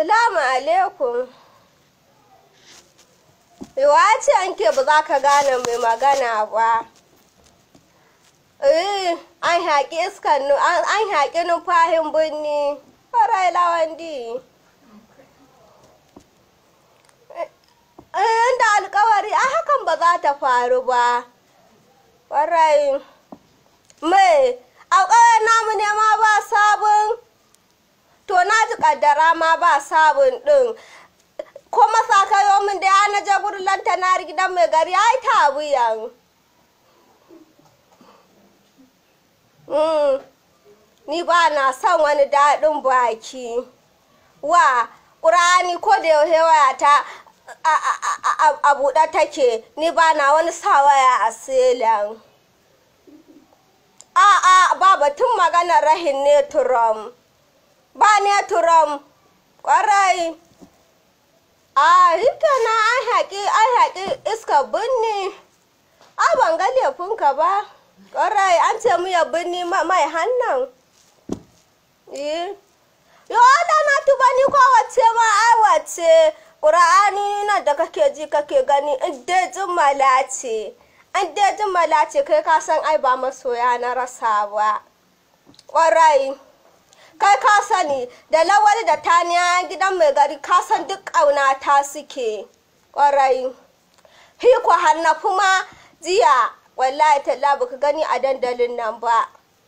Salamu alaikum. Yawa ce an ke ba za ka gane mai magana ba. Eh, an haƙi iskan an haƙi nufahin birni. Farai lawandi. Eh, da alkawari a hakan ba za ta faru ba. Farai. Mai, alkawar namu ne ma ba sabon. To na ji kaddara ma ba sabon ɗin. Ko masa kayo min da ya na je gurin lantana gidan mai gari ai ta wuyan. Ni ba na son wani daɗin baki. Wa, ƙurani ko da yaushe waya ta a buɗe take, ni ba na wani sa waya a silan. A'a, ba batun maganar rahin ne turam. Ba ne turam, ƙwarai. A hita na an haƙi an haƙi iska binni. A ban ga laifinka ba. Ƙwarai an ce mu ya binni mai hannan. Eh. Yo da na tuba ni ko wace ma ai wace. Ƙur'ani nan da kake ji kake gani in dai jimala ce. In dai jimala ce kai ka san ai ba masoya na rasa ba. Ƙwarai. kai ka sani da lawali da taniya gidan mai gari ka san duk ƙauna ta suke ƙwarai hiko hannafu ma jiya wallahi talla baka gani a dandalin nan ba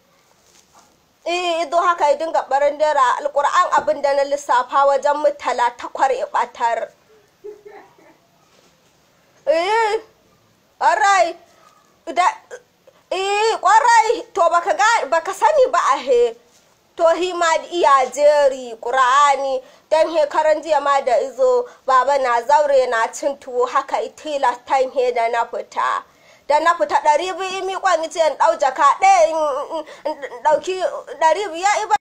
eh ido haka ya dinga barin dara alƙur'an abin da na lissafa wajen mutala takwar ibatar eh ƙwarai eh ƙwarai to baka sani ba a he to hi ma iya jeri ƙura'ani don hekaran jiya ma da izo baba na zaure na cin tuwo haka itila time he da na fita da na fita ɗari biyu mi kwan ce in ɗau jaka ɗaya in ɗauki ɗari biyu